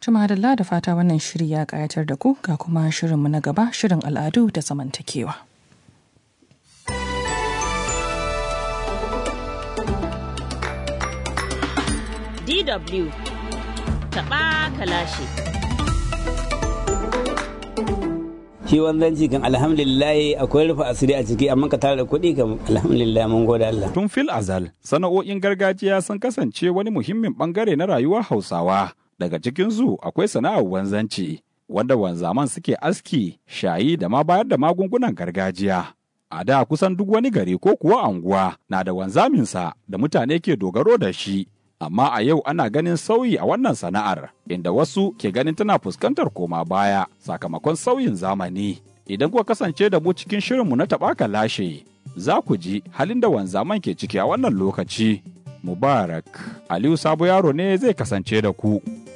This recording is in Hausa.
Tuma da da fata wannan shiri ya kayatar da ku ga kuma shirinmu na gaba shirin al'adu da zamantakewa. DW taɓa kalashi. shi wanzanci kan alhamdulillah akwai rufe asiri a ciki amma ka tara da kuɗi kan alhamdulillah mun gode Allah. Tun fil azal, sana'o'in gargajiya sun kasance wani muhimmin bangare na rayuwar Hausawa. Daga cikinsu akwai sana'ar wanzanci, wanda wanzaman suke aski, shayi da ma bayar da magungunan gargajiya. A da kusan duk wani gari ko kuwa anguwa na da wanzaminsa da mutane ke dogaro da shi. Amma a yau ana ganin sauyi a wannan sana'ar, inda wasu ke ganin tana fuskantar koma baya sakamakon sauyin zamani. Idan kuka kasance da mu cikin shirinmu na taɓaka lashe, za ku ji halin da wanzaman ke ciki a wannan lokaci. Mubarak, Aliyu Sabo Yaro ne zai kasance da ku.